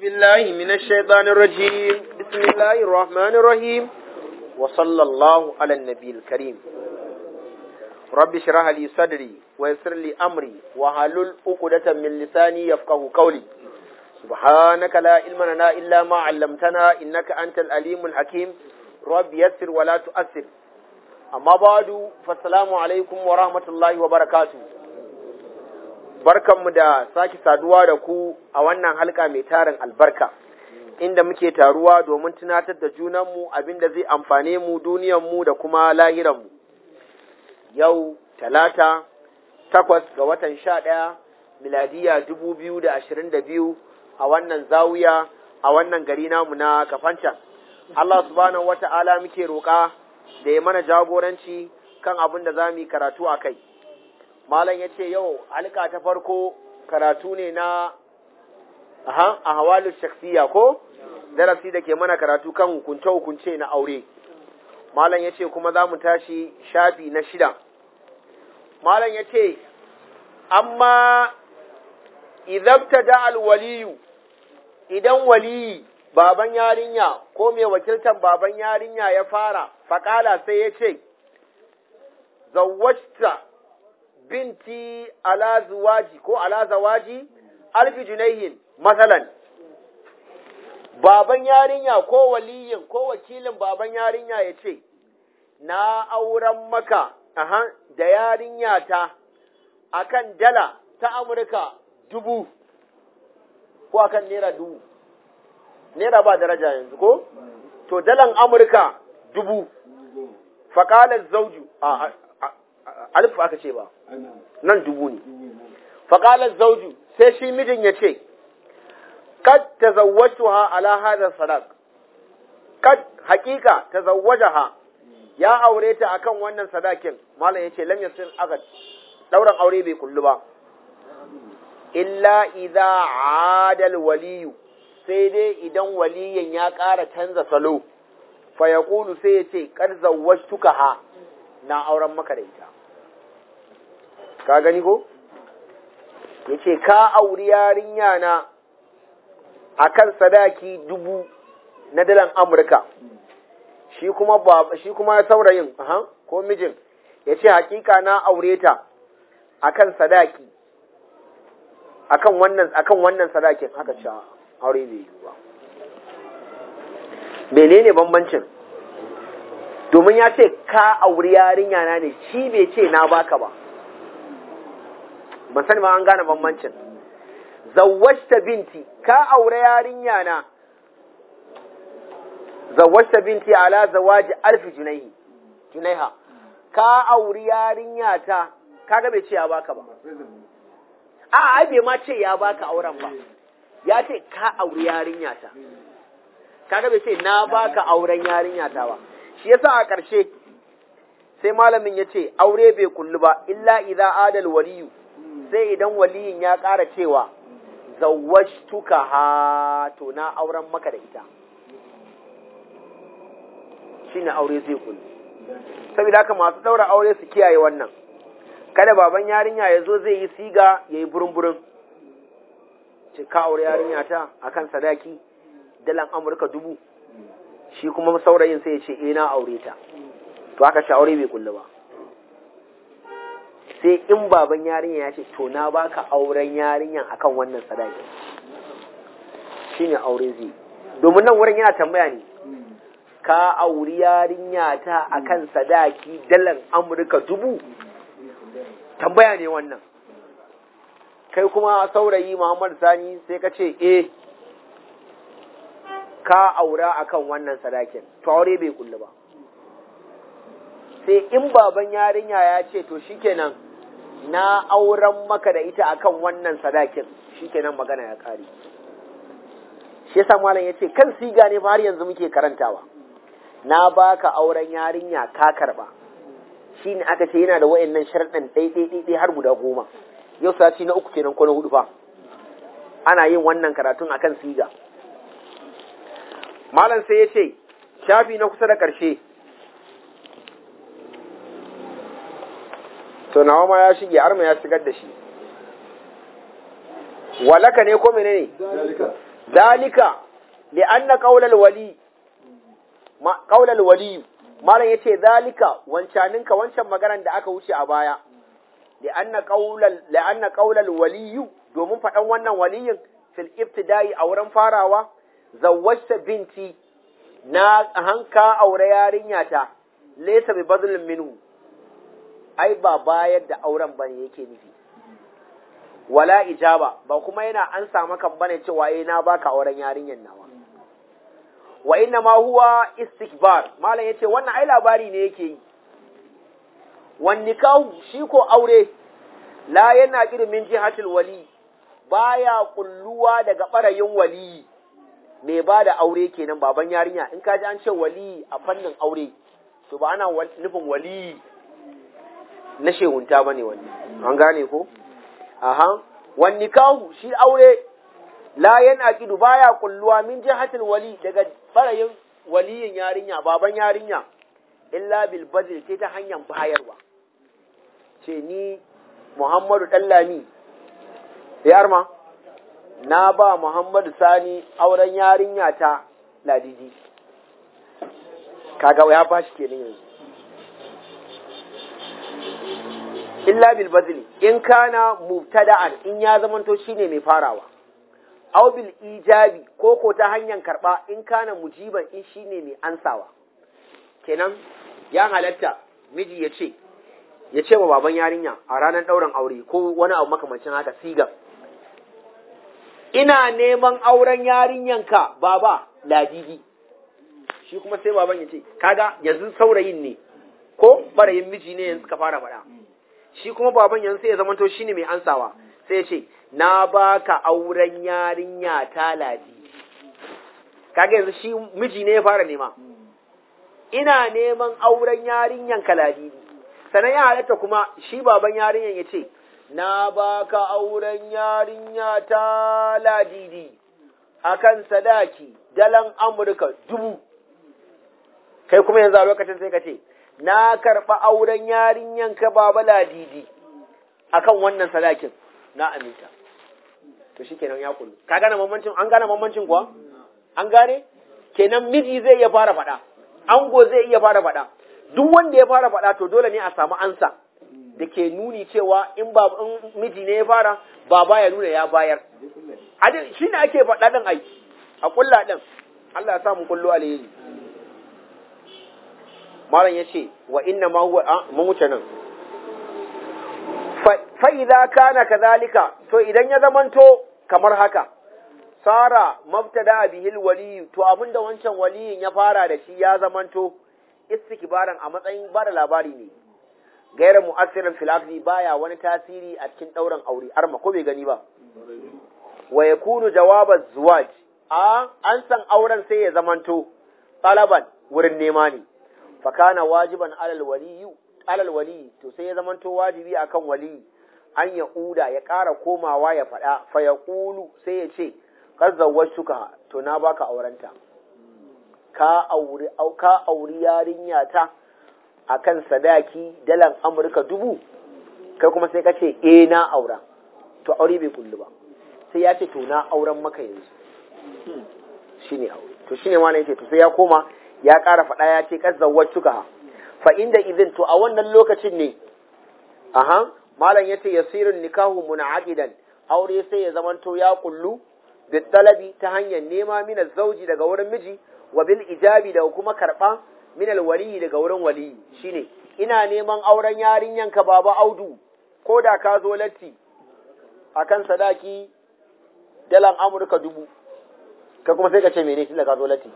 بالله من الشيطان الرجيم بسم الله الرحمن الرحيم وصلى الله على النبي الكريم رب اشرح لي صدري ويسر لي أمري وحلل عقدة من لساني يفقه قولي سبحانك لا علم لنا إلا ما علمتنا إنك أنت الأليم الحكيم رب يسر ولا تؤثر أما بعد فالسلام عليكم ورحمة الله وبركاته barkanmu da sake saduwa da ku a wannan halka mai tarin albarka inda muke taruwa domin tunatar da junanmu abinda zai amfane mu duniyanmu da kuma lahiranmu yau talata takwas ga watan sha ɗaya miladiya dubu biyu da ashirin da biyu a wannan zawiya a wannan gari namu na kafancan Allah subhanahu wata'ala muke roƙa da ya mana jagoranci kan abin da za mu yi karatu a kai malam ya ce yau halka ta farko karatu ne na a hawalu shaksiya ko darasi da ke mana karatu kan hukunce-hukunce na aure malam ya ce kuma za mu tashi shafi na shida malam ya ce amma idabta da alwaliyu idan waliyi baban yarinya ko mai wakiltar baban yarinya ya fara faƙala sai ya ce zawwajta binti ala zuwaji ko ala zawaji alfi junaihin matsalan baban yarinya ko waliyin ko wakilin baban yarinya ya ce na auren maka aha, da yarinya ta akan dala ta amurka dubu ko akan naira dubu naira ba daraja yanzu ko to dalan amurka dubu faƙalar zauju a alif aka ce ba nan dubu ne faƙalar zauju sai shi mijin ya ce kad ta ha ala hadar sadaq kad haƙiƙa ta ha ya aure ta akan wannan sadakin malam ya ce lam yasir agad ɗauran aure bai kullu ba illa idza adal waliyu sai dai idan waliyin ya ƙara canza salo fa yaqulu sai ya ce kad ha na auren maka da ita ka gani ko ya ce ka auri yarinya na a kan sadaki dubu na dalan amurka shi kuma shi kuma saurayin aha, ko mijin ya ce hakika na aure ta a kan sadaki akan wannan akan wannan sadakin haka ce aure bai yi ba menene bambancin domin ya ce ka auri yarinya na ne shi bai ce na baka ba ban sani ma an gane bambancin zawwashta binti ka aure yarinya na zawwashta binti ala zawaji alfi junaihi junaiha ka auri yarinya ta kaga bai ce ya baka ba a ai bai ma ce ya baka auren ba ya ce ka auri yarinya ta kaga bai ce na baka auren yarinya ta ba shi yasa a ƙarshe sai malamin ya ce aure bai kullu ba illa idza adal waliyu sai idan waliyin ya ƙara cewa zawwashtuka ha to na auren maka da ita shine aure zai kullu saboda haka masu daura aure su kiyaye wannan kada baban yarinya ya zo zai yi siga ya yi burin-burin ce ka aure yarinya ta akan sadaki dalan amurka dubu shi kuma saurayin sai ya ce eh na aure ta to haka shi aure bai kullu ba sai in baban yarinya ya ce to na baka auren yarinyan akan wannan sadaki shine aure zai domin nan wurin yana tambaya ne ka auri yarinya ta akan sadaki dalan amurka dubu tambaya ne wannan kai kuma saurayi muhammad sani sai ka ce eh ka aura akan wannan sadakin to aure bai kullu ba sai in baban yarinya ya ce to shikenan na auren maka da ita akan wannan sadakin shikenan magana ya kare shi yasa malam yace kan siga ne fa har yanzu muke karantawa na baka auren yarinya ka karba shine aka ce yana da wayannan sharɗan ɗai ɗai ɗai har guda goma yau sati na uku kenan ko na hudu fa ana yin wannan karatun akan siga malam sai ya ce shafi na kusa da ƙarshe to nawa ma ya shige arma ya shigar da shi walaka ne ko menene dalika li'anna qaulal wali ma qaulal wali malam yace dalika wancaninka wancan maganar da aka wuce a baya li'anna qaulal li'anna qaulal wali domin faɗan wannan waliyin fil ibtida'i a wurin farawa zawwajta binti na hanka aure yarinya ta laysa bi badlin minhu ai ba bayar da auren bane yake nufi wala ijaba ba kuma yana an samu kan bane cewa eh na baka auren yarinyan nawa wa inna ma huwa istikbar malam yace wannan ai labari ne yake yi wan nikahu shi ko aure la yana kirin min jihatil wali baya kulluwa daga barayin wali mai ba da aure kenan baban yarinya in ka ji an ce wali a fannin aure to ba ana nufin wali na shehunta bane wani an gane ko aha wan nikahu shi aure la yanaqidu baya kulluwa min jihatil wali daga barayin waliyin yarinya baban yarinya illa bil badl sai ta hanyar bayarwa ce ni Muhammadu Dallami ya arma na ba Muhammadu Sani auren yarinya ta Ladidi kaga ya bashi kenan yanzu illa bil badli in kana mubtada'an in ya zamanto shine mai farawa aw bil ijabi ko ko ta hanyar karba in kana mujiban in shine mai ansawa kenan ya halatta miji ya ce ya ce wa baban yarinya a ranar ɗaurin aure ko wani abu makamancin haka siga ina neman auren yarinyanka baba ladidi shi kuma sai baban ya ce kaga yanzu saurayin ne ko barayin miji ne yanzu ka fara faɗa shi kuma baban yanzu sai ya zamanto shine mai ansawa sai ya ce na baka auren yarinya ta ladidi kaga yanzu shi miji ne ya fara nema ina neman auren yarinyanka ladidi sannan ya halatta kuma shi baban yarinyan ya ce, Na baka auren yarinya ta ladidi a kan sadaki dalan Amurka dubu, kai kuma yanzu a lokacin sai ka ce, Na karɓa auren yarinyan ka baba ladidi a kan wannan sadakin na aminta. To shi kenan ya kullu. Ka gane mamancin, an gane mamancin kuwa? An gane? Kenan miji zai iya fara faɗa, ango zai iya fara faɗa. duk wanda ya fara faɗa to dole ne a samu ansa da ke nuni cewa in ba in miji ne ya fara baba ya nuna ya bayar shi ne ake faɗa ɗin ai a kulla ɗin Allah ya samu kullu alheri malam ya ce wa inna ma huwa mun wuce nan fa idza kana kadhalika to idan ya zamanto kamar haka sara mabtada bihil wali to abinda wancan waliyin ya fara da shi ya zamanto istikbaran a matsayin bada labari ne gaira mu'assirin fil aqdi baya wani tasiri a cikin dauran aure arma ko bai gani ba wa yakunu jawaban zuwaj a an san auren sai ya zamanto talaban wurin nema ne fa kana wajiban alal waliyu alal wali to sai ya zamanto wajibi akan wali an ya uda ya ƙara komawa ya faɗa fa ya ƙulu sai ya ce kar zawwashuka to na baka aurenta ka auri ka auri yarinya ta akan sadaki dalan Amurka dubu kai kuma sai ka ce eh na aura to aure bai kullu ba sai ya ce to na auren maka yanzu shine aure to shine ma yace to sai ya koma ya ƙara faɗa ya ce kar zawwashuka fa inda idin to a wannan lokacin ne aha malam yace yasirun nikahu munaqidan aure sai ya zamanto ya kullu bitalabi ta hanyar nema min zauji daga wurin miji wa bil ijabi da kuma karba min alwali daga wurin wali shine ina neman auren yarinyan ka baba Audu ko da ka zo latti akan sadaki dalan Amurka dubu ka kuma sai ka ce mene tunda ka zo latti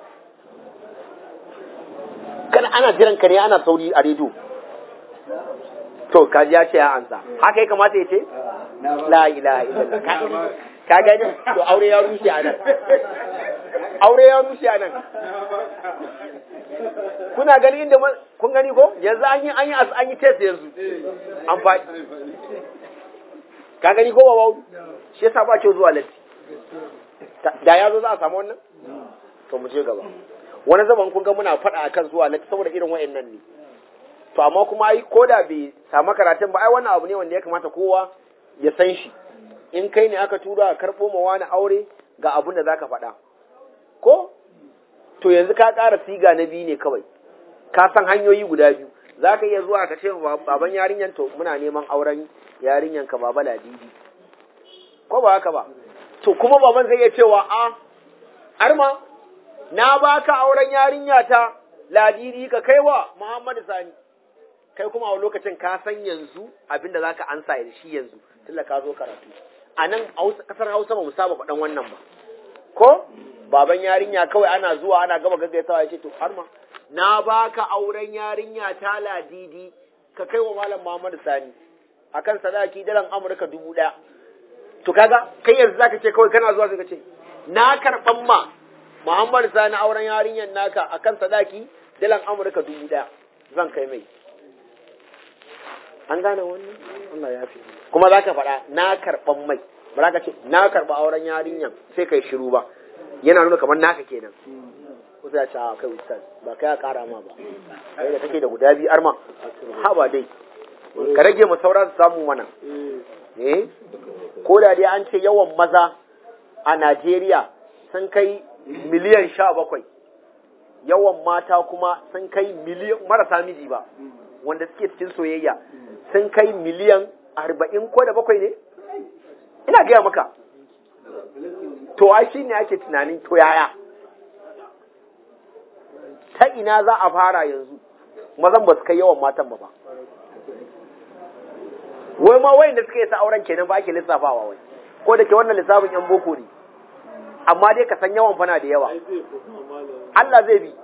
kana ana jiran ka ne ana sauri a rediyo to kaji ya ce ya ansa haka ya kamata ya ce la ilaha illallah ka gani to aure ya rushe a nan aure ya rushe a nan kuna gani inda kun gani ko yanzu an yi an yi an yi test yanzu an faɗi ka gani ko babawu shi yasa ba ce zuwa latti da ya zo za a samu wannan to mu je gaba wani zaman kun ga muna faɗa akan zuwa latti saboda irin wa'annan ne to amma kuma ai ko da bai samu karatun ba ai wannan abu ne wanda ya kamata kowa ya san shi in kai ne aka tura a karɓo ma wani aure ga abin da zaka faɗa ko to yanzu ka ƙara siga na biyu ne kawai ka san hanyoyi guda biyu za ka iya zuwa ka ce baban yarinyan to muna neman auren yarinyan ka baba ladidi ko ba haka ba to kuma baban zai iya cewa a arma na baka auren yarinya ta ladidi ka kai wa muhammadu sani kai kuma a lokacin ka san yanzu abinda za ka ansa da shi yanzu tunda ka zo karatu a nan kasar hausa ba mu saba faɗan wannan ba ko baban yarinya kawai ana zuwa ana gama gaggaisawa ya ce to har ma na baka auren yarinya ta ladidi ka kai wa malam Muhammad Sani akan sadaki dalan Amurka dubu ɗaya to kaga kai yanzu zaka ce kawai kana zuwa sai ka ce na karɓan ma Muhammad Sani auren yarinyan naka akan sadaki dalan Amurka dubu ɗaya zan kai mai an gane wannan Allah ya fi kuma zaka faɗa na karɓan mai ba za ka ce na karɓa auren yarinyan sai kai shiru ba yana nuna kamar naka kenan ko sai a kai ustaz ba kai a kara ma ba kai da kake da guda biyu arma ha ba dai ka rage mu saura su samu mana eh ko da dai an ce yawan maza a Najeriya sun kai miliyan sha bakwai yawan mata kuma sun kai miliyan marasa miji ba wanda suke cikin soyayya sun kai miliyan arba'in ko da bakwai ne ina gaya maka to ai shi ne ake tunanin to yaya ta ina za a fara yanzu mazan ba su kai yawan matan ba ba wai ma wayan da suka yi sa auren kenan ba ake lissafawa wai ko da ke wannan lissafin yan boko ne amma dai ka san yawan fana da yawa Allah zai bi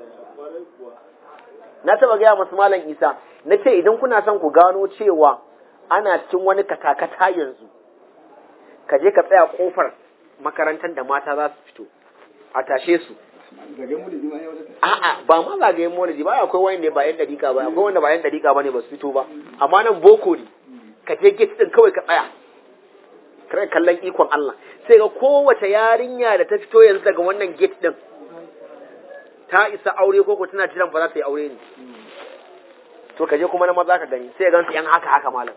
na taba gaya masu malam Isa na ce idan kuna son ku gano cewa ana cikin wani katakata yanzu ka je ka tsaya kofar makarantar da mata za su fito a tashe su a'a ba ma zagayen maulidi ba akwai wanda ba yan dariƙa ba akwai wanda ba yan dariƙa ba ne ba su fito ba amma nan boko ne ka je gate din kawai ka tsaya kare kallon ikon Allah sai ga kowace yarinya da ta fito yanzu daga wannan gate din ta isa aure ko ko tana jiran ba za ta yi aure ne to ka je kuma na maza ka gani sai ga su yan haka haka malam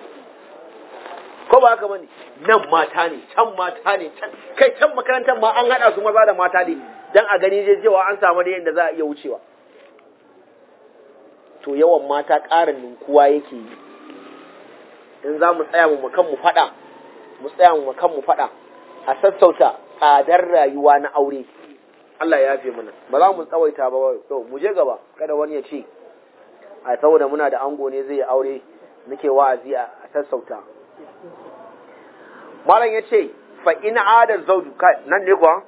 ko ba haka bane nan mata ne can mata ne can kai can makarantar ma an hada su maza da mata ne dan a gani je cewa an samu da yanda za a iya wucewa to yawan mata ƙarin ninkuwa yake yi in za mu tsaya mu kan mu faɗa mu tsaya mu kan mu faɗa a sassauta tsadar rayuwa na aure Allah ya yafe mana ba za mu tsawaita ba to mu je gaba kada wani ya ce a saboda muna da ango ne zai aure muke wa'azi a sassauta malam ya ce fa in adar zauju nan ne kuwa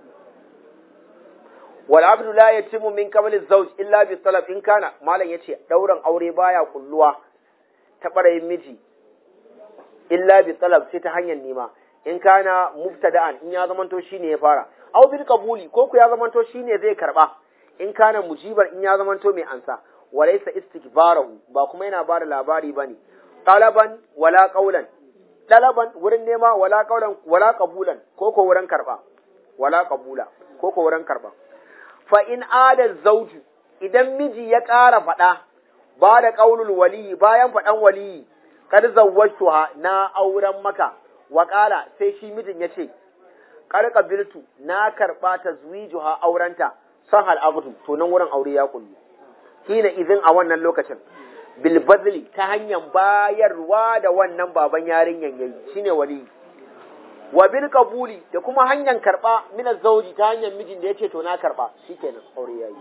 wal abdu la yatimu min qabli zawj illa bi talab in kana malam ya ce dauran aure baya kulluwa ta barayin miji illa bi talab sai ta hanyar nema in kana mubtada'an in ya zamanto shine ya fara aw bil qabuli ko ku ya zamanto shine zai karba in kana mujibar in ya zamanto mai ansa walaysa istikbarahu ba kuma yana bada labari bane talaban wala qaulan talaban wurin nema wala qaulan wala qabulan ko ko wurin karba wala qabula ko ko wurin karba fa in ada zawju idan miji ya ƙara faɗa ba da qaulul wali bayan faɗan wali kad zawwajtuha na auren maka wa qala sai shi mijin yace qad qabiltu na karba tazwijuha aurenta sahal abdu to nan wurin aure ya kullu kina izin a wannan lokacin bil badli ta hanyar bayarwa da wannan baban yarinyan yayi shine wali wa bil qabuli da kuma hanyar karba min zauji ta hanyar mijin da yace to na karba shikenan aure yayi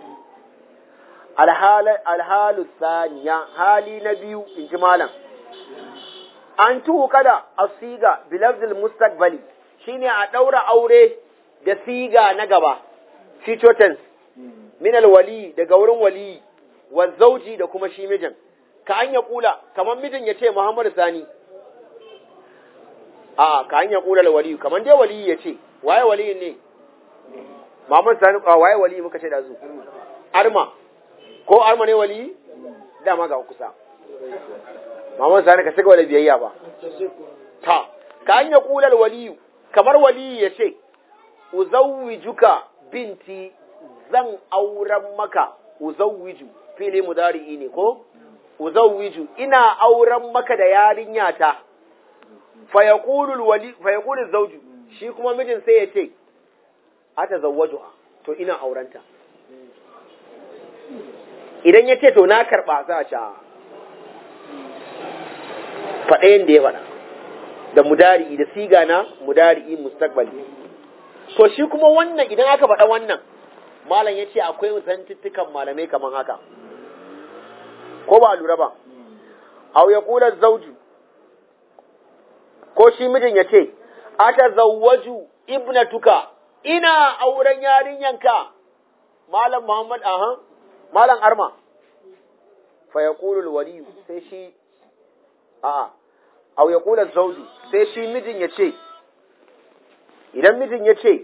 alhalu saniya hali na biyu in ji malam an tuhu kada a siga bilafzil mustaqbali shine a ɗaura aure da siga na gaba future tense min alwali daga wurin wali wa zauji da kuma shi mijin ka an ya kula kamar mijin ya ce Muhammad Sani a ka an ya kula alwali kamar dai wali ya ce waye wali ne Muhammad Sani waye wali muka ce da zu arma ko arma ne wali dama ga kusa Muhammad Sani ka shiga da biyayya ba ta ka an ya kula alwali kamar wali ya ce uzawwijuka binti zan auren maka uzawwiju fili mudari'i ne ko uzawwiju ina auren maka da yarinya ta fa yaqulu wali fa yaqulu zawju shi kuma mijin sai ya ce ata zawwajuha to ina aurenta idan ya ce to na karɓa za a ce faɗayen da ya faɗa da mudari'i da siga na mudari'i mustaqbali to shi kuma wannan idan aka faɗa wannan malam ya ce akwai zantuttukan malamai kamar haka ko ba a lura ba aw ya kula zauju ko shi mijin ya ce ata zawwaju ibnatuka ina auren yarinyanka malam muhammad aha malam arma fa yaqulu waliyu sai shi a'a aw ya kula zauju sai shi mijin ya ce idan mijin ya ce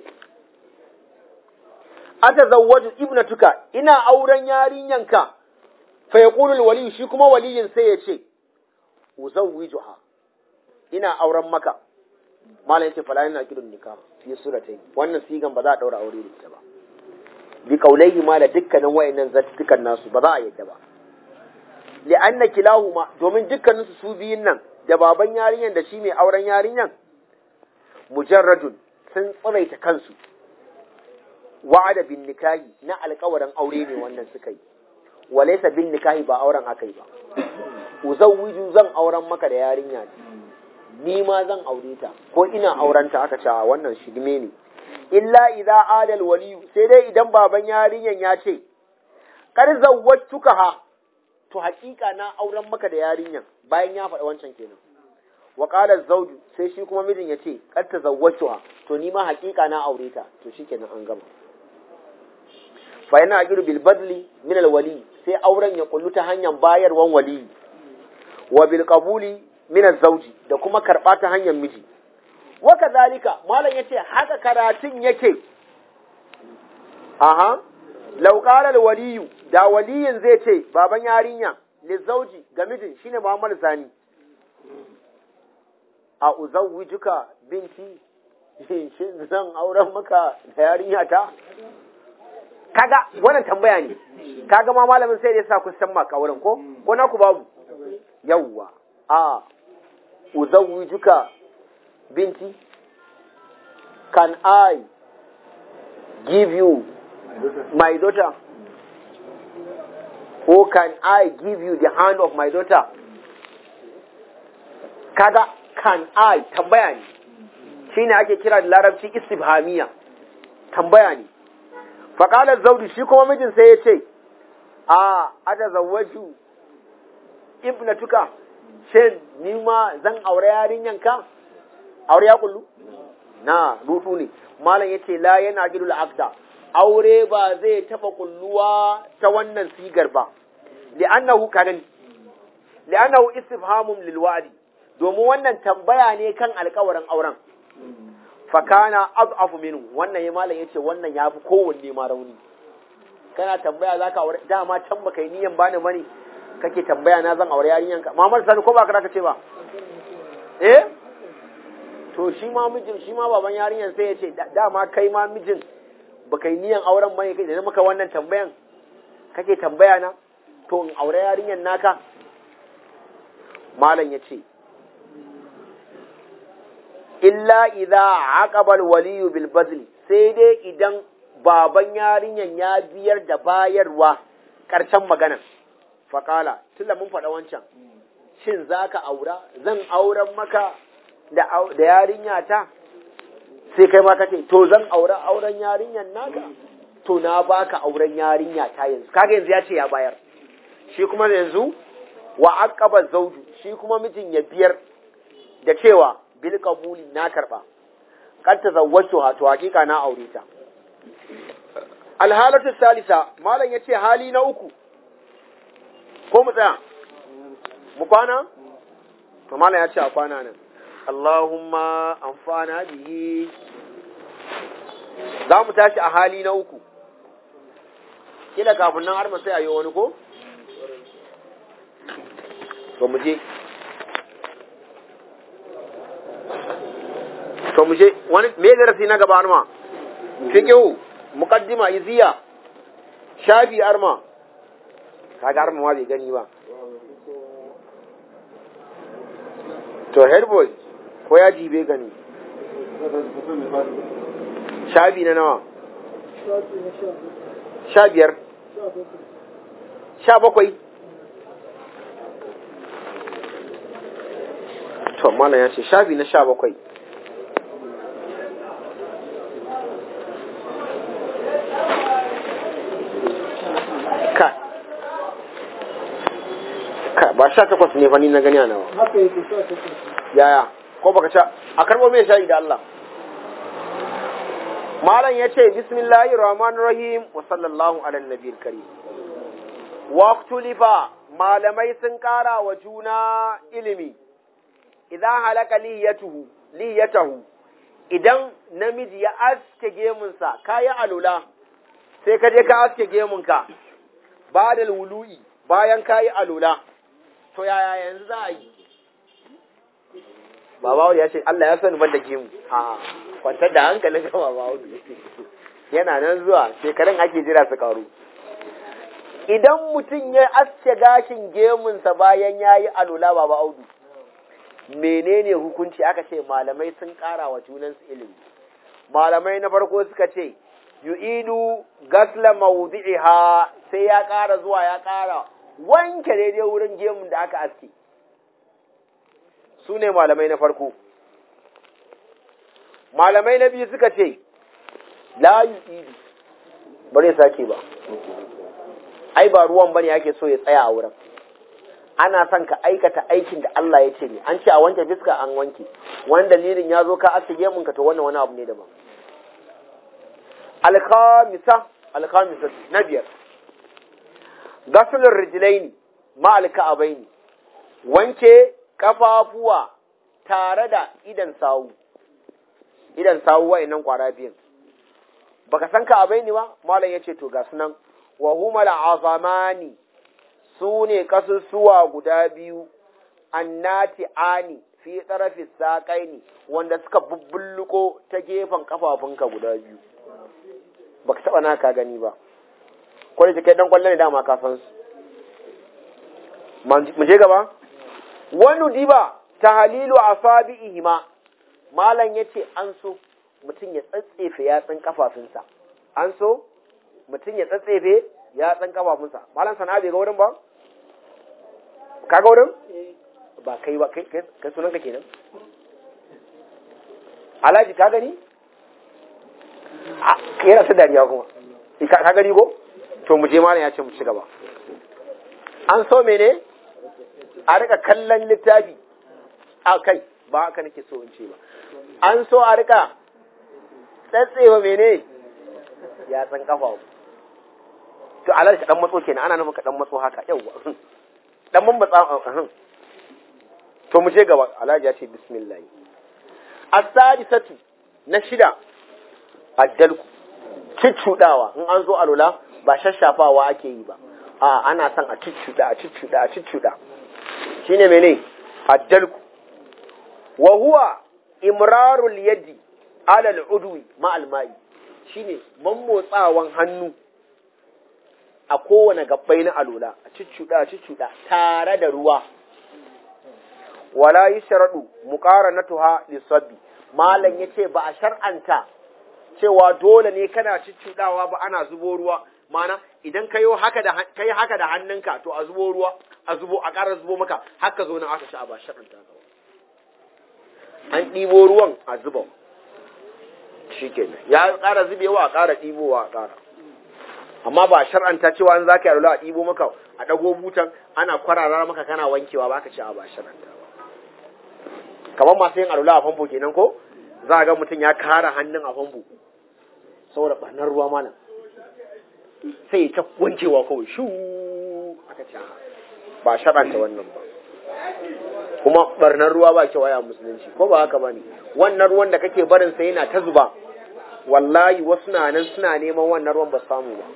ata zawwaju ibnatuka ina auren yarinyanka fa yaqulu waliyu shi kuma waliyin sai ya ce uzawwijuha ina auren maka malam yace fala yana kidun nikah fi suratai wannan sigan ba za a daura aure da ita ba bi kaulaihi ma da dukkanin wayannan zattukan nasu ba za a yadda ba li'anna kilahuma domin dukkanin su su biyun nan da baban yarinyan da shi mai auren yarinyan mujarradun sun tsiraita kansu wa'ada bin nikahi na alƙawarin aure ne wannan suka yi walaysa bin nikahi ba auren aka yi ba uzawwiju zan auren maka da yarinya ni ma zan aure ta ko ina aurenta aka ce wannan shigme ne illa idza adal waliyu sai dai idan baban yarinyan ya ce kar zawwatuka ha to hakika na auren maka da yarinyan bayan ya faɗa wancan kenan wa qala zawju sai shi kuma mijin ya ce kar ta zawwatuha to ni ma hakika na aure ta to shikenan an gama fa yana ajiru bil badli min al wali sai auren ya kullu ta hanyar bayarwan wali wa bil qabuli min al zawji da kuma karba ta hanyar miji wa kadhalika malam yace haka karatun yake aha law qala al waliyu da waliyin zai ce baban yarinya li zawji ga mijin shine Muhammad Sani a uzawwijuka binti shin zan auren maka da yarinya ta kaga wannan tambaya ne kaga ma malamin sai da yasa ku san maka wurin ko ko na ku babu yawwa a uzawwijuka binti can i give you my daughter or can i give you the hand of my daughter kaga can i tambaya ne shine ake kira da larabci istifhamiya tambaya ne faƙalar zaudi shi kuma mijin sai ya ce a ada zawaju ibnatuka shin ni ma zan aure yarinyanka aure ya kullu na rudu ne malam yace la yana gidul aqda aure ba zai taba kulluwa ta wannan sigar ba li'annahu kadan li'annahu istifhamun lil wa'di domin wannan tambaya ne kan alƙawarin auren fakana ad'afu minhu wannan ya malam yace wannan yafi kowanne ma rauni kana tambaya zaka aure dama can baka yi niyan bani mani kake tambaya na zan aure yarinyan ka Muhammad Sani ko ba ka ce ba eh to shi ma mijin shi ma baban yarinyan sai yace dama kai ma mijin baka yi niyan auren bane kai da maka wannan tambayan kake tambaya na to in aure yarinyan naka malam yace illa idza aqaba al-waliyu bil bazl sai dai idan baban yarinyan ya biyar da bayarwa karshen magana faqala tunda mun faɗa wancan shin zaka aura zan auren maka da da yarinya ta sai kai ma kace to zan aura auren yarinyan naka to na baka auren yarinya ta yanzu kaga yanzu ya ce ya bayar shi kuma yanzu wa aqaba zawju shi kuma mijin ya biyar da cewa bil qabuli na karba kan tazawwaju ha to hakika na aure ta alhalatu salisa malam yace hali na uku ko mu tsaya mu kwana to malam yace a kwana nan Allahumma amfana bihi za mu tashi a hali na uku kila kafin nan har mu sai ayo wani ko to mu je to mu je wani me darasi na gaba arma fiqhu muqaddima iziya shafi arma kaga arma ma bai gani ba to headboy ko ya jibe gani shafi na nawa sha biyar sha bakwai to malam ya ce shafi na sha bakwai ka ka ba sha takwas ne fa ni na gani a nawa haka yake sha takwas yaya ko baka sha a karbo mai shayi da Allah malam ya ce bismillahir rahmanir rahim wa sallallahu ala nabiyil karim waqtulifa malamai sun kara wa juna ilimi idan halaka liyatuhu liyatahu idan namiji ya aske gemunsa kayi alula sai ka je ka aske gemunka ba da wulu'i bayan kayi alula to yaya yanzu za a yi Baba ya ce Allah ya sani ban da gemu. A kwantar da hankalin ka Baba Audu. Yana nan zuwa shekarun ake jira su karu. Idan mutum ya aske gashin gemunsa bayan ya yi alula Baba Audu, menene hukunci aka ce malamai sun ƙara wa junansu ilimi. Malamai na farko suka ce, yu'idu gasla mawdi'iha sai ya ƙara zuwa ya ƙara wanke daidai wurin gemun da aka aske. su ne malamai na farko malamai na biyu suka ce la yu'idu bare sake ba ai ba ruwan bane ake so ya tsaya a wurin ana son ka aikata aikin da Allah ya ce ne an ce a wanke fiska an wanke wani dalilin ya zo ka asige mun ka to wannan wani abu ne daban alkhamisa alkhamisa na biyar gasulur rijlaini ma alka'abaini wanke kafafuwa tare da idan sawu idan sawu wa'annan kwara biyan baka san ka abai ni ba malam yace to ga sunan wa humal azamani su ne kasusuwa guda biyu annati ani fi tsarafi saƙaini wanda suka bubbulluko ta gefen kafafunka guda biyu baka taba naka gani ba ko da kai dan kwallo ne dama ka san su mu je gaba wani diba ta halilu a ihima malam ya ce an so mutum ya tsatsefe yatsun kafafunsa an so mutum ya tsatsefe yatsun kafafunsa malam sana bai ga wurin ba ka ga wurin ba kai ba kai kai sunan ka kenan alhaji ka gani yana ta dariya kuma ka gani ko to mu je malam ya ce mu ci gaba an so mene a rika kallon littafi a kai ba haka nake so in ce ba an so a rika tsatsewa mene ya san kafa to alal ka dan matso kenan ana nufin ka dan matso haka yawa dan mun batsa to mu je gaba alhaji ya ce bismillah as-sadisatu na shida addalku ciccudawa in an zo alula ba shashafawa ake yi ba a ana son a ciccuda a ciccuda a ciccuda shine mene addalku wa huwa imrarul yadi ala al'udwi ma almai shine mammotsawan hannu a kowane gabbai na alola a ciccuda a ciccuda tare da ruwa wala yushradu muqaranatuha lisabbi malam yace ba a shar'anta cewa dole ne kana ciccudawa ba ana zubo ruwa mana idan kayo haka da kai haka da hannunka to a zubo ruwa a zubo a ƙara zubo maka haka zo nan aka sha ba shar'anta ka an ɗibo ruwan a zuba shikenan ya ƙara zubewa a ƙara ɗibowa a ƙara amma ba shar'anta cewa an zaka yi a ɗibo maka a ɗago butan ana kwarara maka kana wankewa ba ka ci a ba shar'anta ba kamar masu yin alula a famfo kenan ko za a ga mutum ya kara hannun a famfo saboda ɓarnar ruwa mana sai ya ta wankewa kawai shu aka ci ba shar'anta wannan ba kuma ɓarnar ruwa ba kyau a musulunci ko ba haka ba ne wannan ruwan da kake barin sa yana ta zuba wallahi wasu na nan suna neman wannan ruwan ba samu ba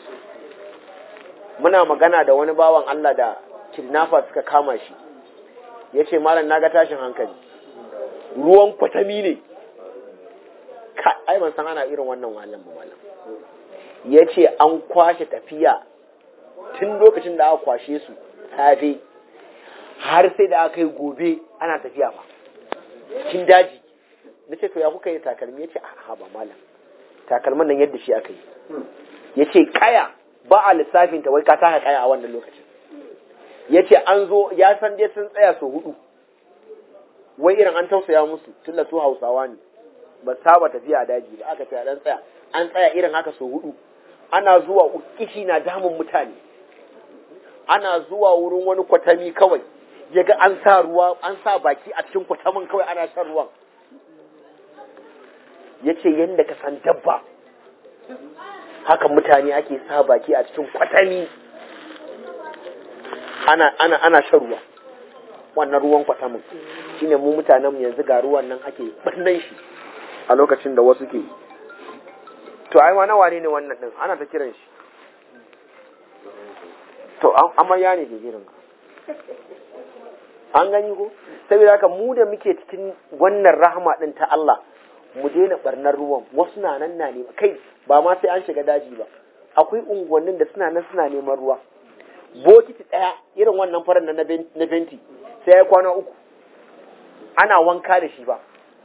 muna magana da wani bawan Allah da kidnapper suka kama shi ya ce malam na ga tashin hankali ruwan kwatami ne ka ai ban san ana irin wannan wahalan ba malam ya ce an kwashe tafiya tun lokacin da aka kwashe su safe har sai da aka yi gobe ana tafiya ba cikin daji na ce to ya kuka yi takalmi ya ce a ba malam takalman nan yadda shi aka yi ya ce kaya ba a lissafin ta wai ka taka kaya a wannan lokacin ya ce an zo ya san dai sun tsaya su hudu wai irin an tausaya musu tun da su hausawa ne ba saba tafiya a daji ba aka ce a dan tsaya an tsaya irin haka su hudu ana zuwa kishi na damun mutane ana zuwa wurin wani kwatami kawai ya ga an sa ruwa an sa baki a cikin kwatamin kawai ana shan ruwan ya ce yadda ka san dabba haka mutane ake sa baki a cikin kwatami ana, ana, ana shan ruwa wannan ruwan kwatamin shine mu mutanen yanzu ga ruwan nan ake bannan shi a lokacin da wasu ke to ai wani wane ne wannan din ana ta kiran shi to amarya ne ke kiran an gani ko saboda haka mu da muke cikin wannan rahama din ta Allah mu daina barnar ruwan wasu na nan na nema kai ba ma sai an shiga daji ba akwai unguwannin da suna nan suna neman ruwa bokiti ɗaya irin wannan farin na na fenti sai ya kwana uku ana wanka da shi ba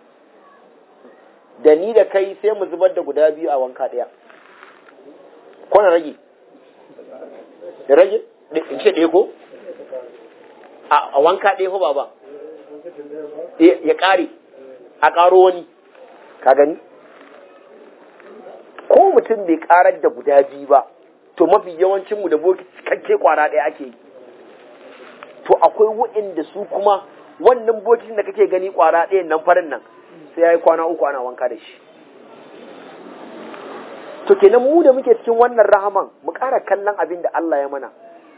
da ni da kai sai mu zubar da guda biyu a wanka ɗaya ko na rage da rage in ce ɗaya ko a wanka ɗaya ko baba ya ƙare a ƙaro wani ka gani ko mutum bai ƙarar da guda biyu ba to mafi yawancinmu da boki cikakke kwara ɗaya ake yi to akwai waɗanda su kuma wannan bokitin da kake gani kwara ɗayan nan farin nan sai ya yi kwana uku ana wanka da shi to kenan mu da muke cikin wannan rahaman mu ƙara kallon abin da Allah ya mana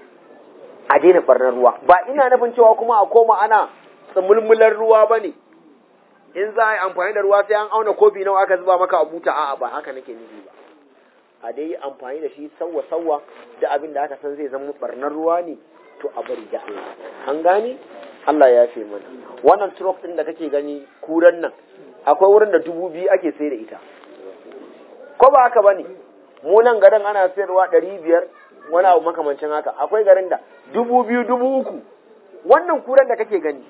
a daina barnar ruwa ba ina nufin cewa kuma a koma ana tsamulmular ruwa ba ne in za a yi amfani da ruwa sai an auna kofi nawa aka zuba maka a buta a'a ba haka nake nufi ba a dai yi amfani da shi sauwa sauwa da abin da aka san zai zama barnar ruwa ne to a bari da Allah an gane Allah ya fi mana wannan truck din da kake gani kuran nan akwai wurin da dubu biyu ake sai da ita ko ba haka bane mu nan garin ana sayarwa ɗari biyar wani abu makamancin haka akwai garin da dubu biyu dubu uku wannan kuran da kake gani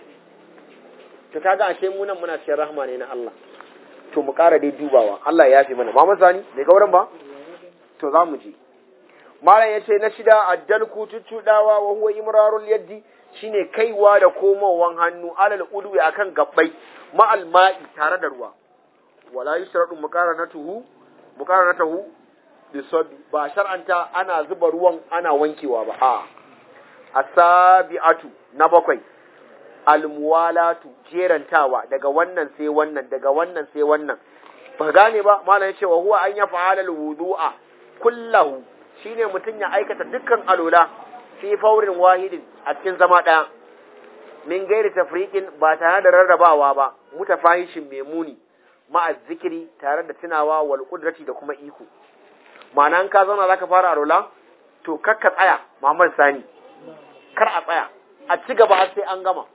to kaga ashe mu nan muna cikin rahma ne na Allah to mu ƙara dai dubawa Allah ya fi mana Muhammad Sani bai ga wurin ba to za mu je malam yace na shida addalku tuccudawa wa huwa imrarul yaddi shine kaiwa da komowan hannu alal udwi akan gabbai ma'al ma'i tare da ruwa wala yusradu muqaranatuhu muqaranatuhu bisabi ba shar'anta ana zuba ruwan ana wankewa ba a asabi'atu na bakwai almuwalatu jerantawa daga wannan sai wannan daga wannan sai wannan ba gane ba malam yace wa huwa an yaf'ala alwudu'a kullahu shine mutun ya aikata dukkan alula fi faurin wahidin a cikin zama daya min gairi tafriqin ba tare da rarrabawa ba mutafahishin memuni ma'a zikiri tare da tunawa wal qudrati da kuma iko ma'ana in ka zauna zaka fara alula to kakka tsaya Muhammad Sani kar a tsaya a ci gaba har sai an gama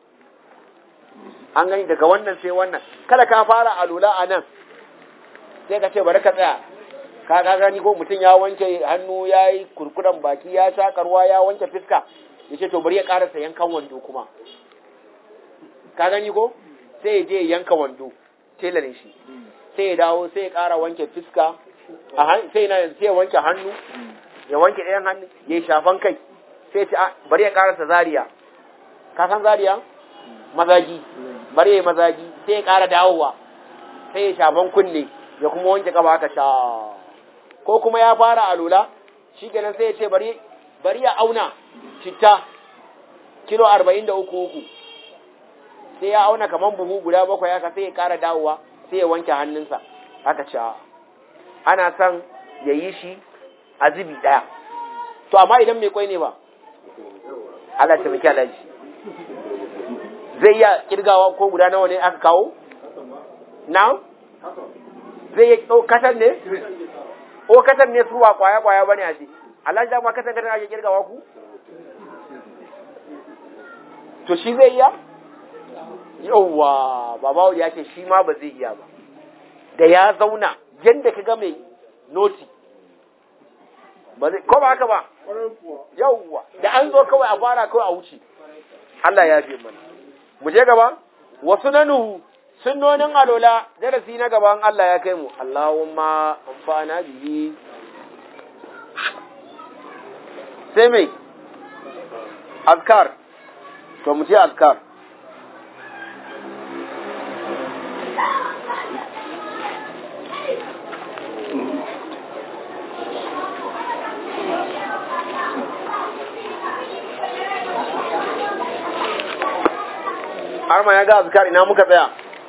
an gani daga wannan sai wannan kada ka fara alula a nan sai ka ce bari ka tsaya ka ga gani ko mutum ya wanke hannu ya yi kurkuren baki ya shakarwa ya wanke fiska ya ce to bari ya karasa yankan wando kuma ka gani ko sai ya je yanka wando telarin shi sai ya dawo sai ya kara wanke fiska sai na sai ya wanke hannu ya wanke ɗayan hannu ya yi shafan kai sai ya ce bari ya karasa zariya ka san zariya mazaji bari ya yi mazaji sai ya ƙara dawowa sai ya shafan kunne ya kuma wanke ƙafa haka sha ko kuma ya fara alula shi kenan sai ya ce bari bari ya auna citta kilo arba'in da uku uku sai ya auna kaman buhu guda bakwai haka sai ya ƙara dawowa sai ya wanke hannunsa haka sha ana son ya yi shi a zubi ɗaya to amma idan mai kwai ne ba Allah ta miki alaji zai iya kirgawa ko guda nawa ne aka kawo? Na? Zai iya kasar ne? O kasar ne su ba kwaya-kwaya ba ne a ce, Allah ja ma kasar kasar ake kirgawa ku? To shi zai iya? Yauwa, babawu ya ce shi ma ba zai iya ba. Da ya zauna, yadda ka ga mai noti. Ko ba haka ba? Yauwa, da an zo kawai a fara kawai a wuce. Allah ya bi mana. mu je gaba wasu nanuhu sunnonin alola darasi na gaban Allah ya kai mu Allahumma amfana bihi sai mai azkar to mu ce azkar har ma ya ga azkar ina muka tsaya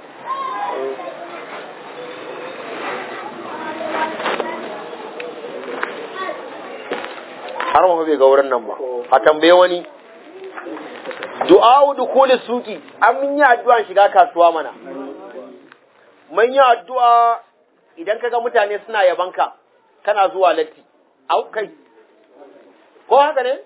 har ma bai ga wurin nan ba a tambaye wani du'a'u dukuli suki an mun yi addu'an shiga kasuwa mana mun yi addu'a idan kaga mutane suna yabanka kana zuwa latti au kai ko haka ne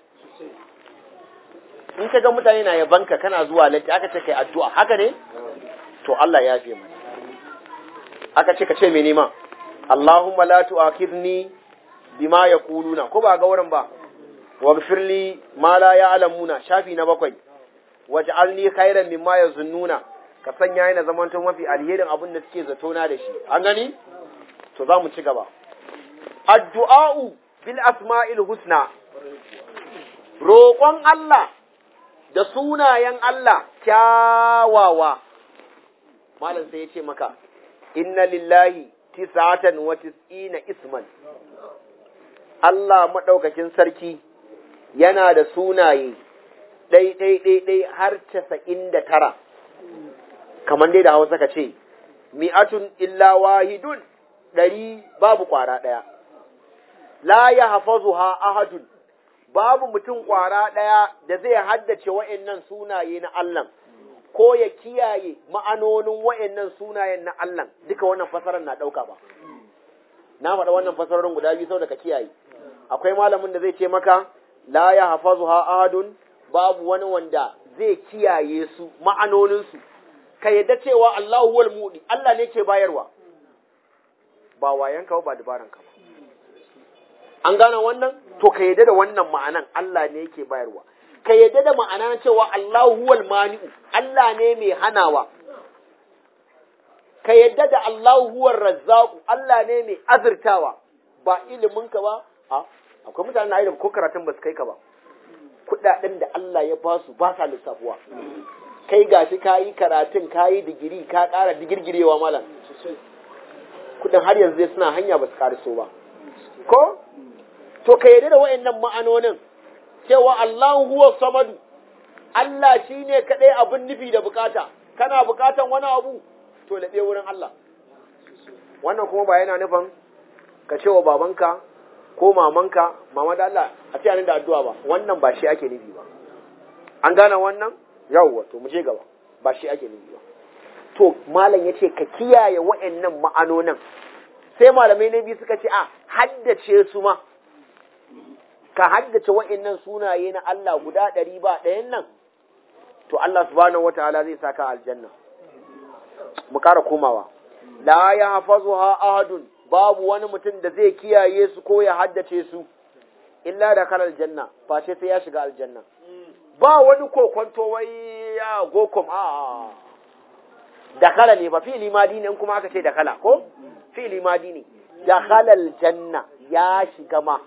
in kaga mutane na yabanka kana zuwa latti aka ce kai addu'a haka ne to Allah ya fi mana aka ce ka ce me nema Allahumma la tu'akhidni bima yaquluna ko ba ga wurin ba waghfir li ma la ya'lamuna shafi na bakwai waj'alni khairan mimma yazunnuna ka sanya yana zamanto mafi alherin abin da suke zato na da shi an gani to za mu ci gaba addu'a'u bil asma'il husna roƙon Allah da sunayen Allah kyawawa malam sai ya ce maka inna lillahi tis'atan wa tis'ina isman Allah maɗaukakin sarki yana da sunaye ɗai ɗai ɗai ɗai har casa'in da tara kamar dai da hausa ka ce mi'atun illa wahidun ɗari babu ƙwara ɗaya la ya hafazu ha ahadun babu mutum ƙwara ɗaya da zai haddace wa'annan sunaye na Allah ko ya kiyaye ma'anonin wa'annan sunayen na Allah duka wannan fasarar na ɗauka ba na faɗa wannan fasarorin guda biyu saboda ka kiyaye akwai malamin da zai ce maka la ya hafazu ha ahadun babu wani wanda zai kiyaye su ma'anoninsu ka yadda cewa Allahu wal mudi Allah ne ke bayarwa ba wayanka ba dabaranka ba an gane wannan to ka yadda da wannan ma'anan Allah ne yake bayarwa ka yadda da ma'anan cewa Allahu wal mani'u Allah ne mai hanawa ka yadda da Allahu huwar razzaqu Allah ne mai azurtawa ba ilimin ka ba a akwai mutanen da ko karatun ba su kai ka ba kudaden da Allah ya ba su ba sa lissafuwa kai gashi ka yi karatun ka yi digiri ka ƙara digirgirewa malam kudin har yanzu suna hanya ba su ƙariso ba ko to ka yarda da wayannan ma'anonin cewa Allahu huwa samadu Allah shine kadai abin nufi da bukata kana bukatan wani abu to laɓe wurin Allah wannan kuma ba yana nufin ka ce wa babanka ko mamanka mama da Allah a ce da addu'a ba wannan ba shi ake nufi ba an gane wannan yawwa to mu je gaba ba shi ake nufi ba to malam yace ka kiyaye wa'annan ma'anonin sai malamai na biyu suka ce a haddace su ma ka haddace wa'annan sunaye na Allah guda ɗari ba ɗayan nan to Allah subhanahu wataala zai saka aljanna mu ƙara komawa la ya hafazuha ahadun babu wani mutum da zai kiyaye su ko ya haddace su illa da kan aljanna face sai ya shiga aljanna ba wani kokonto wai ya gokom a dakala ne ba fili madi ne in kuma aka ce dakala ko fili madi ne dakala aljanna ya shiga ma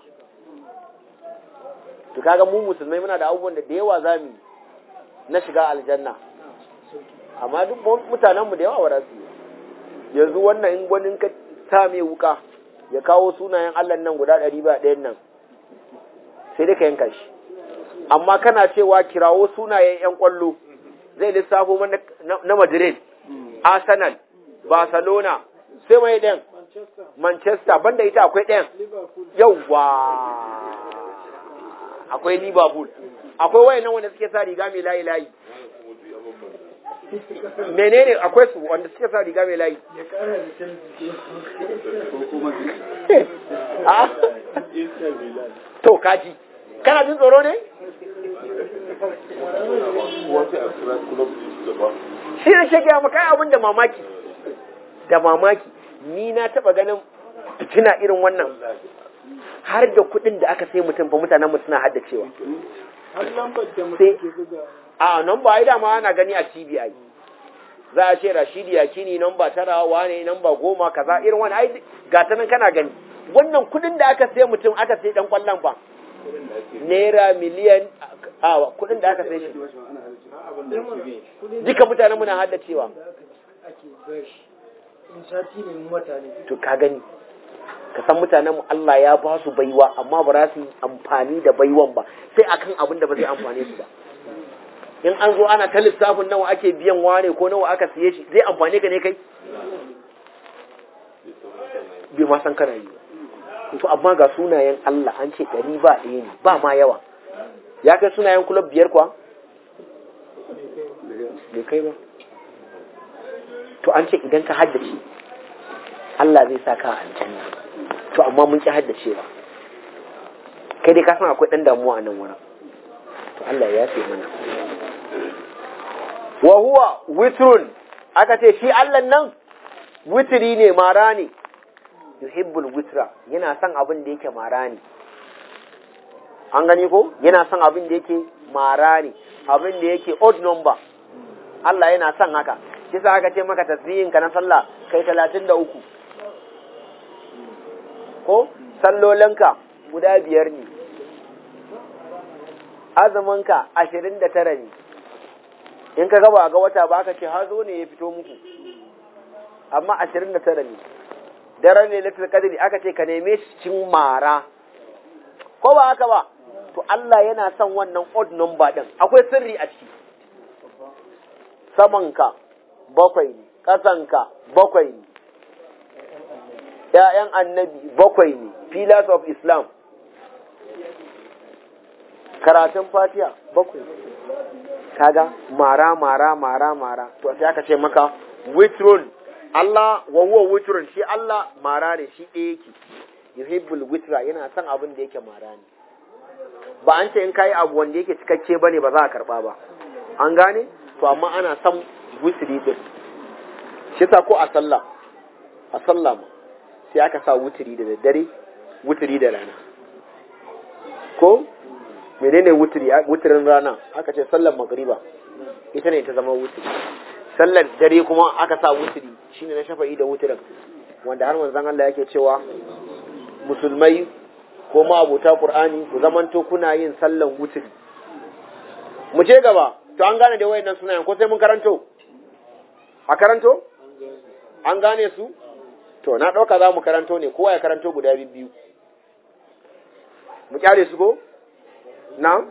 to kaga mu musulmai muna da abubuwan da da yawa zamu na shiga aljanna amma duk mutanen mu da yawa ba su yi yanzu wannan in gwanin ka sa mai wuka ya kawo sunayen Allah nan guda ɗari ba ɗayan nan sai dai ka yanka shi amma kana cewa kirawo sunayen ‘yan ƙwallo zai lissafo na Madrid, Arsenal, Barcelona, sai mai ɗayan Manchester, banda ita akwai ɗayan yauwa akwai Liverpool, akwai wayan nan wanda suke sa riga mai layi-layi. menene akwai su wanda suke sa riga mai layi to kaji kana jin tsoro ne shi ne ke gaya maka abin da mamaki da mamaki ni na taba ganin fitina irin wannan har da kuɗin da aka sai mutum fa mutanen mu suna haddacewa har lambar da mutum ke buga a nan ba ai dama ana gani a TV ai za a ce rashidi yakini namba tara wane namba goma kaza irin wani ai ga ta nan kana gani wannan kudin da aka sai mutum aka sai dan kwallon fa naira miliyan a kudin da aka sai shi duka mutanen muna haddacewa to ka gani ka san mutanen mu Allah ya ba su baiwa amma ba za su yi amfani da baiwan ba sai akan abin da ba zai amfane su ba in an zo ana ta lissafin nawa ake biyan wane ko nawa aka siye shi zai amfane ka ne kai bai ma san kana yi to amma ga sunayen Allah an ce ɗari ba ɗaya ne ba ma yawa ya kai sunayen kulab biyar kuwa bai kai ba to an ce idan ka haddace Allah zai sa ka a aljanna to amma mun ki haddacewa kai dai ka san akwai ɗan damuwa a nan wurin to Allah ya yafe mana wa huwa witrun aka ce shi Allah nan witri ne mara ne yuhibbul witra yana son abin da yake mara ne an gani ko yana son abin da yake mara ne abin da yake odd number Allah yana son haka shi sa aka ce maka tasbihin ka na sallah kai talatin da uku ko sallolinka guda biyar ne azuminka ashirin da tara ne in ka gaba ga wata ba aka ce hazo ne ya fito muku amma ashirin da tara ne daren lailatul qadri aka ce ka neme shi cin mara ko ba haka ba to Allah yana son wannan odd number din akwai sirri a ciki samanka bakwai ne ƙasanka bakwai ne ‘ya'yan annabi bakwai ne pillars of islam karatun fatiha bakwai kaga mara mara mara mara to sai aka ce maka witrun Allah wa huwa witrun shi Allah mara ne shi ɗaya yake yuhibbul witra yana son abin da yake mara ne ba an ce in kayi abu wanda yake cikakke bane ba za a karba ba an gane to amma ana son witri din shi sa ko a sallah a sallah ma sai aka sa witri da daddare witri da rana ko menene wutiri wutirin rana aka ce sallar magriba ita ne ta zama wutiri sallar dare kuma aka sa wutiri shine na shafa'i da wutirin wanda har manzon Allah yake cewa musulmai ko ma abota qur'ani ku zamanto kuna yin sallan wutiri mu ce gaba to an gane da wayannan sunayen ko sai mun karanto a karanto an gane su to na ɗauka za mu karanto ne kowa ya karanto guda biyu mu kyale su ko na?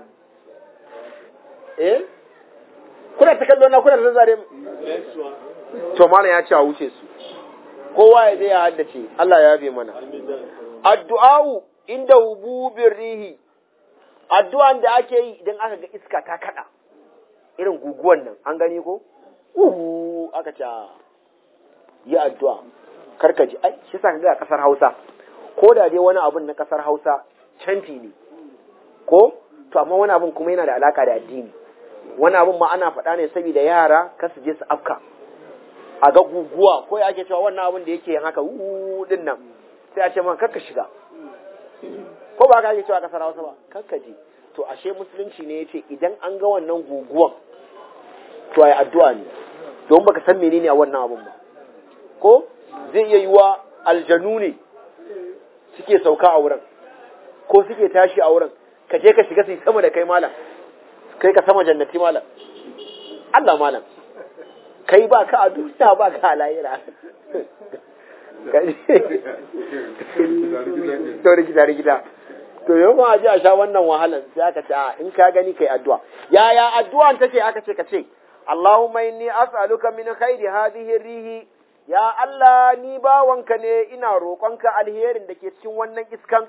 Eh? Kuna ta kallo na kuna ta zare To mana ya ce a wuce su. Kowa ya je ya haddace, Allah ya yabe mana. Addu'a'u inda hububin rihi, addu'an da ake yi idan aka ga iska ta kada, irin guguwan nan, an gani ko? Uhu, aka ce, yi addu'a, karkaji, ai, shi sa ka ga kasar Hausa, ko da dai wani abun na kasar Hausa, canfi ne, ko? to amma wani abin kuma yana da alaka da addini wani abin ma ana faɗa ne saboda yara kar su je su afka a ga guguwa ko ya ake cewa wannan abin da yake yin haka uu din nan sai a ce man kakka shiga ko ba ka ake cewa kasar Hausa ba kakka je to ashe musulunci ne yace idan an ga wannan guguwan to ai addu'a ne don baka san menene a wannan abin ba ko zai iya yiwa aljanu ne suke sauka a wurin ko suke tashi a wurin ka je ka shiga su sama da kai malam kai ka sama jannati malam Allah malam kai ba ka a duniya ba ka a lahira to rikita rikita to yau ma ji a sha wannan wahalan sai aka ce a in ka gani kai addu'a yaya addu'an take aka ce ka ce Allahumma inni as'aluka min khairi hadhihi rihi ya Allah ni bawanka ne ina roƙonka alherin da ke cikin wannan iskan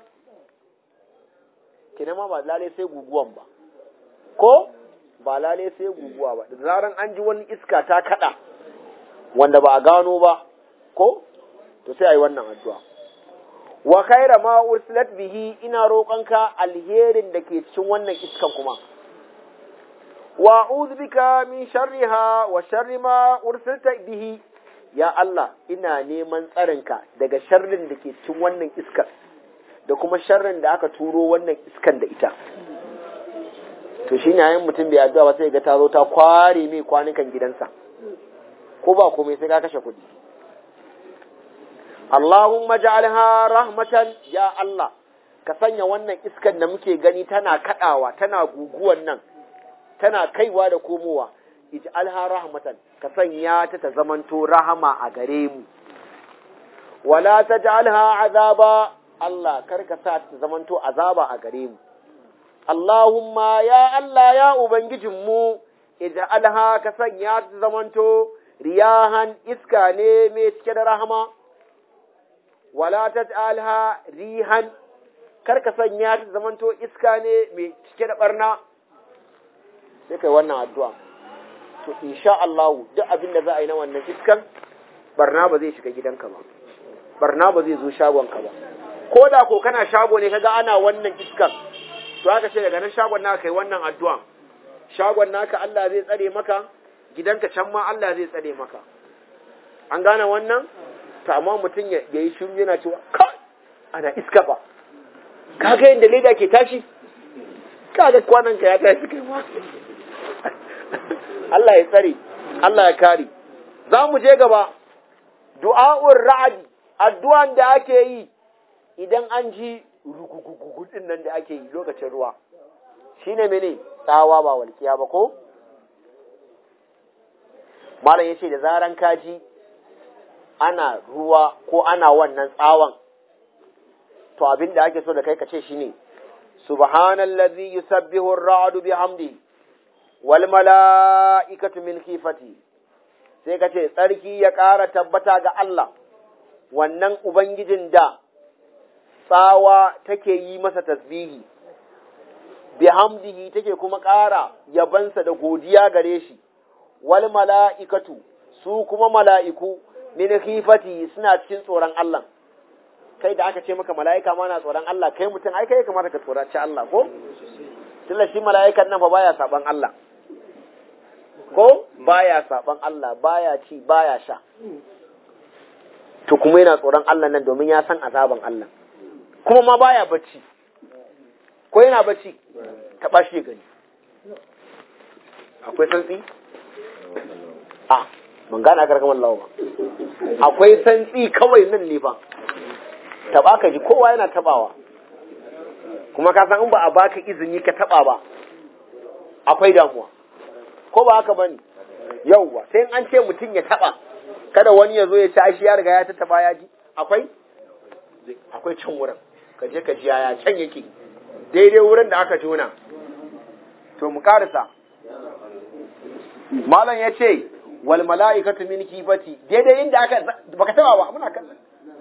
kina ma ba lalai sai guguwan ba ko ba lalai sai guguwa ba da zaran an ji wani iska ta kada wanda ba a gano ba ko to sai ayi wannan addu'a wa khaira ma ursilat bihi ina roƙonka alherin da ke cikin wannan iskan kuma wa a'udhu bika min sharriha wa sharri ma ursilta bihi ya Allah ina neman tsarinka daga sharrin da ke cikin wannan iskar da kuma sharrin da aka turo wannan iskan da ita to shi ne mutum bai addu'a ba sai ga ta zo ta kware mai kwanukan gidansa ko ba komai sai ka kashe kuɗi Allahumma ja'alha rahmatan ya Allah ka sanya wannan iskan da muke gani tana kadawa tana guguwan nan tana kaiwa da komowa ij'alha rahmatan ka sanya ta ta zamanto rahama a gare mu wala taj'alha azaba Allah kar ka sa ta zamanto azaba a gare mu Allahumma ya Allah ya ubangijinmu ij'alha ka sanya ta zamanto riyahan iska ne mai cike da rahama wala taj'alha rihan kar ka sanya ta zamanto iska ne mai cike da barna sai kai wannan addu'a to insha Allah duk abin da za a yi na wannan iskan barna ba zai shiga gidanka ba barna ba zai zo shagonka ba ko da ko kana shago ne kaga ana wannan iskan to aka ce daga nan shagon naka kai wannan addu'a shagon naka Allah zai tsare maka gidanka can ma Allah zai tsare maka an gane wannan to amma mutum ya yi shiru yana cewa kai ana iska ba kaga yadda leda ke tashi kaga kwanan ka ya tashi kai ma Allah ya tsare Allah ya kare za mu je gaba du'a'ur ra'adi addu'an da ake yi idan an ji rugugugugudin nan da ake yi lokacin ruwa shine mene tsawa ba walkiya ba ko malam yace da zaran kaji ana ruwa ko ana wannan tsawon to abin da ake so da kai ka ce shine subhanallazi yusabbihu ar-ra'du bihamdi wal mala'ikatu min khifati sai ka ce tsarki ya ƙara tabbata ga Allah wannan ubangijin da tsawa take yi masa tasbihi bihamdihi take kuma ƙara yabansa da godiya gare shi wal mala'ikatu su kuma mala'iku min khifati suna cikin tsoron Allah kai da aka ce maka mala'ika ma na tsoron Allah kai mutum ai kai kamata ka tsoraci Allah ko tunda shi mala'ikan nan fa baya saban Allah ko baya saban Allah baya ci baya sha to kuma yana tsoron Allah nan domin ya san azaban Allah kuma ma baya bacci ko yana bacci taɓa shi gani akwai santsi a ban gane aka rakaman lawa ba akwai santsi kawai nan ne fa taɓa ka ji kowa yana taɓawa kuma ka san in ba a baka izini ka taɓa ba akwai damuwa ko ba haka bane yauwa sai an ce mutum ya taɓa kada wani ya zo ya ci shi ya riga ya tattaba ya ji akwai akwai can wurin ka je ka ji yaya can yake daidai wurin da aka jona to mu karisa malam ya ce wal mala'ikatu min kifati daidai inda aka baka taba ba muna kallon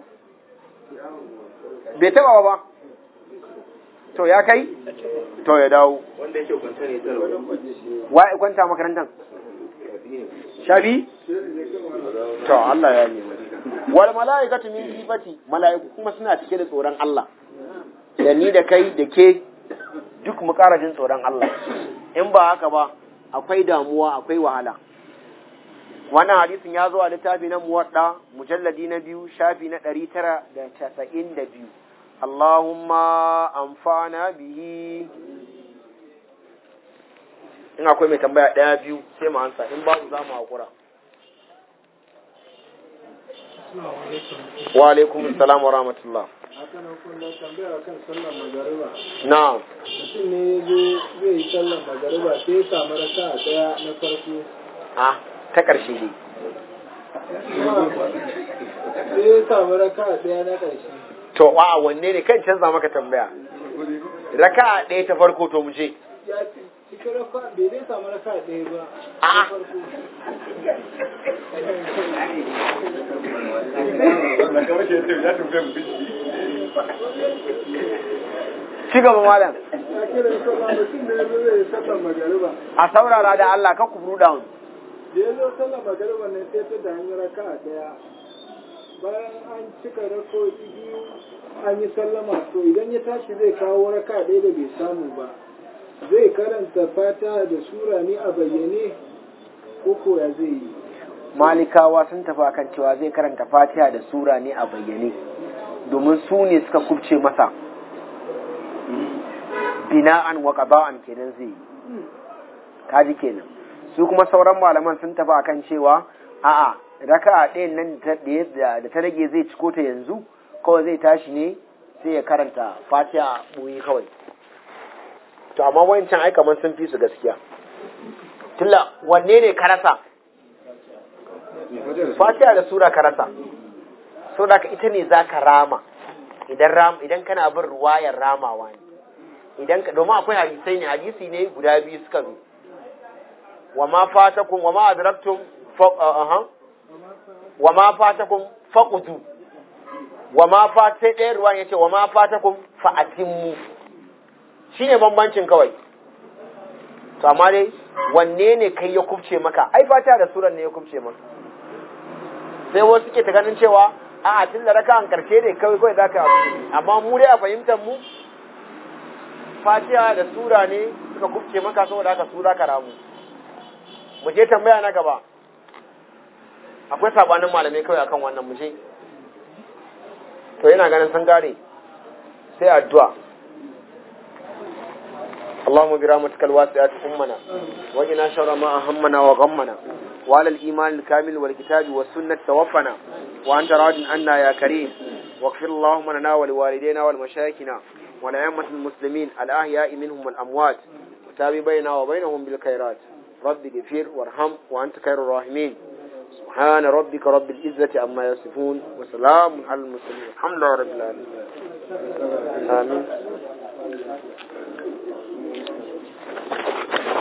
bai taba ba to ya kai to ya dawo wanda yake kwanta ne tarwa wa ya kwanta makarantar shabi to Allah ya nemi wal mala'ikatu min kifati mala'iku kuma suna cike da tsoron Allah da ni da kai da ke duk mu ƙara jin tsoron Allah in ba haka ba akwai damuwa akwai wahala wannan hadisin ya zo a littafi na muwadda mujalladi na biyu shafi na ɗari tara da casa'in da biyu Allahumma amfana bihi in akwai mai tambaya ɗaya biyu sai mu ansa in babu za mu haƙura wa alaikum salam wa rahmatullah akan hukunta tambaya kan sallar magariba na'am mutum ne ya zo zai yi sallar magariba sai ya samu raka a daya na farko a ta ƙarshe ne sai ya samu raka a daya na ƙarshe to a wanne ne kan canza maka tambaya raka ɗaya ta farko to mu je ya ci- cikin raka bai zai samu raka a daya ba A'a. na farko ci gaba malam ya kira sallah mutum ne ya zo zai yi sallar magariba a saurara da Allah ka kubru down da ya zo sallar magariba ne sai ta da hanyar raka a daya bayan an cika rakoki biyu an yi sallama to idan ya tashi zai kawo raka ɗaya da bai samu ba zai karanta fata da sura ne a bayyane ko ko ya zai yi malikawa sun tafi akan cewa zai karanta fatiha da sura ne a bayyane domin su ne suka kubce masa bina'an wa qada'an kenan zai yi kaji kenan su kuma sauran malaman sun tafi akan cewa a'a raka'a ɗayan nan da ta rage zai ciko ta yanzu kawai zai tashi ne sai ya karanta fatiha ɓoye kawai to amma wancan ai kamar sun fi su gaskiya tilla wanne ne ka rasa fatiha da sura ka rasa so da ita ne za ka rama idan ram idan kana bin ruwayar ramawa ne idan ka domin akwai hadisai ne hadisi ne guda biyu suka zo wa ma fatakum wa ma adraktum fa aha wa ma fatakum faqutu wa ma fat sai ɗaya ruwan yace wa ma fatakum fa atimmu shine bambancin kawai to amma dai wanne ne kai ya kubce maka ai fata da suran ne ya kubce maka sai wasu suke ta ganin cewa a'a tun da raka'an karshe ne kawai kawai zaka abu amma mu dai a fahimtar mu fatiha da sura ne suka kubce maka saboda haka sura ka ramu mu je tambaya na gaba akwai sabanin malamai kawai akan wannan mu je to yana ganin sun gane sai addu'a اللهم برحمتك الواسعة أمنا وقنا شر ما أهمنا وغمنا وعلى الإيمان الكامل والكتاب والسنة توفنا وأنت راض عنا يا كريم واغفر اللهم لنا ولوالدينا ولمشايخنا ولأئمة المسلمين الأحياء منهم والأموات وتابع بيننا وبينهم بالخيرات رب اغفر وارحم وأنت خير الراحمين سبحان ربك رب العزة عما يصفون وسلام على المرسلين الحمد لله رب العالمين آمين